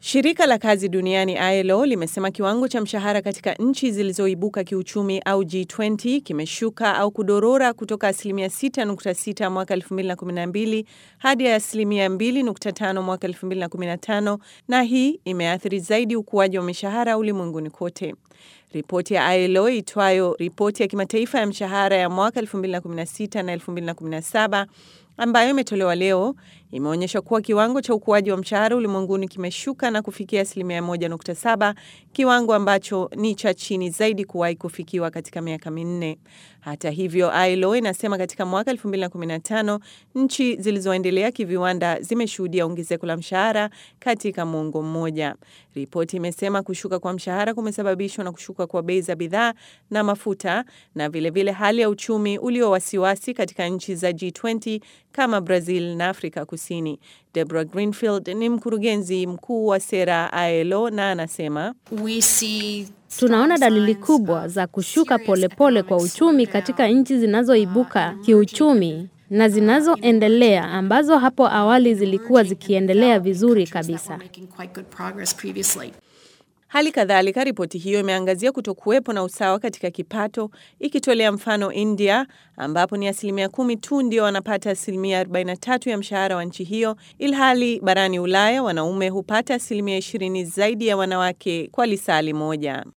Shirika la kazi duniani ILO limesema kiwango cha mshahara katika nchi zilizoibuka kiuchumi au G20 kimeshuka au kudorora kutoka asilimia 6.6 mwaka 2012 hadi asilimia 2.5 mwaka 2015, na hii imeathiri zaidi ukuaji wa mishahara ulimwenguni kote. Ripoti ya ILO itwayo ripoti ya kimataifa ya mshahara ya mwaka 2016 na 2017 ambayo imetolewa leo imeonyesha kuwa kiwango cha ukuaji wa mshahara ulimwenguni kimeshuka na kufikia asilimia 1.7, kiwango ambacho ni cha chini zaidi kuwahi kufikiwa katika miaka minne. Hata hivyo, ILO inasema katika mwaka 2015 nchi zilizoendelea kiviwanda zimeshuhudia ongezeko la mshahara katika muongo mmoja. Ripoti imesema kushuka kwa mshahara kumesababishwa na kushuka kwa bei za bidhaa na mafuta na vilevile vile hali ya uchumi ulio wasiwasi katika nchi za G20 kama Brazil na Afrika Kusini. Deborah Greenfield ni mkurugenzi mkuu wa sera ILO na anasema Tunaona dalili kubwa za kushuka polepole pole kwa uchumi katika nchi zinazoibuka kiuchumi na zinazoendelea ambazo hapo awali zilikuwa zikiendelea vizuri kabisa. Hali kadhalika, ripoti hiyo imeangazia kutokuwepo na usawa katika kipato, ikitolea mfano India ambapo ni asilimia kumi tu ndio wanapata asilimia 43 ya mshahara wa nchi hiyo, ilhali barani Ulaya wanaume hupata asilimia 20 zaidi ya wanawake kwa lisali moja.